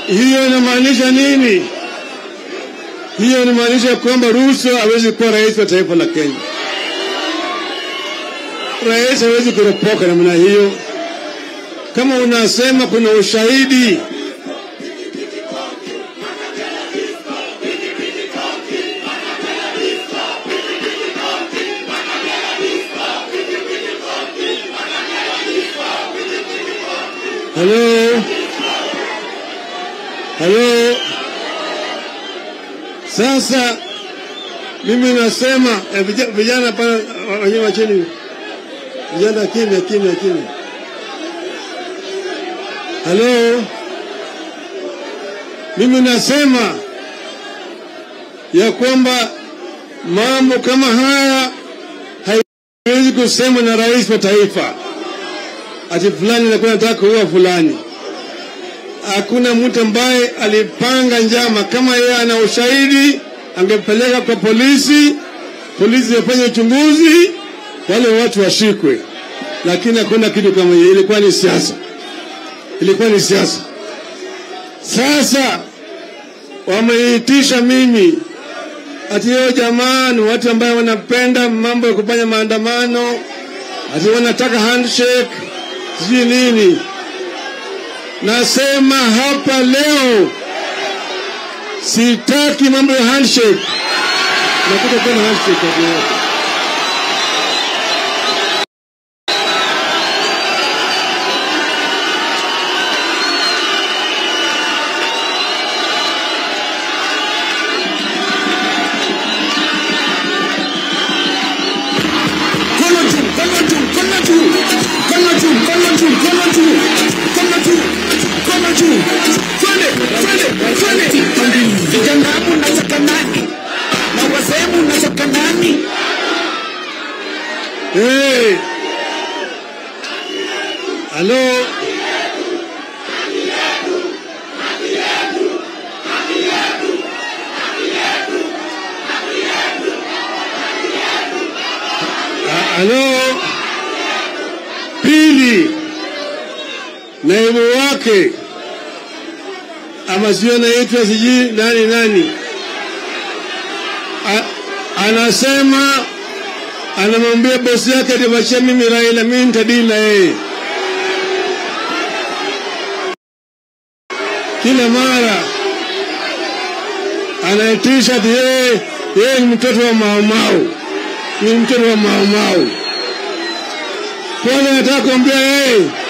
Hiyo inamaanisha nini? Hiyo inamaanisha kwamba Ruto hawezi kuwa rais wa taifa la Kenya. Rais hawezi kuropoka namna hiyo. Kama unasema kuna ushahidi Halo, halo. Sasa mimi nasema eh, vija- vijana pana wenyewe chini, vijana kimya kimya kimya. Halo, mimi nasema ya kwamba mambo kama haya haiwezi kusemwa na rais wa taifa ati fulani alikuwa anataka kuua fulani. Hakuna mtu ambaye alipanga njama. Kama yeye ana ushahidi, angepeleka kwa polisi, polisi wafanye uchunguzi, wale watu washikwe. Lakini hakuna kitu kama hiyo, ilikuwa ni siasa, ilikuwa ni siasa. Sasa wameitisha mimi ati hiyo jamani, watu ambaye wanapenda mambo ya kufanya maandamano, ati wanataka handshake sijui nini. Nasema hapa leo sitaki mambo ya handshake, nakuta tena handshake watu wote. Mkono juu, mkono juu, mkono juu. Mkono juu, mkono juu, mkono juu. Mkono juu, mkono juu. Twende, twende, twende. Vijana mnataka nani? Na wazee mnataka nani? Hey! Halo, Ha- halo. Pili, naibu wake ama sio naitwa sijui nani nani, A, anasema anamwambia bosi yake atimachia mimi Raila, mimi nitadili na yeye. Kila mara anaitisha ati yeye yeye ni mtoto wa maumau, ni mtoto wa maumau. Kwani anataka kuambia yeye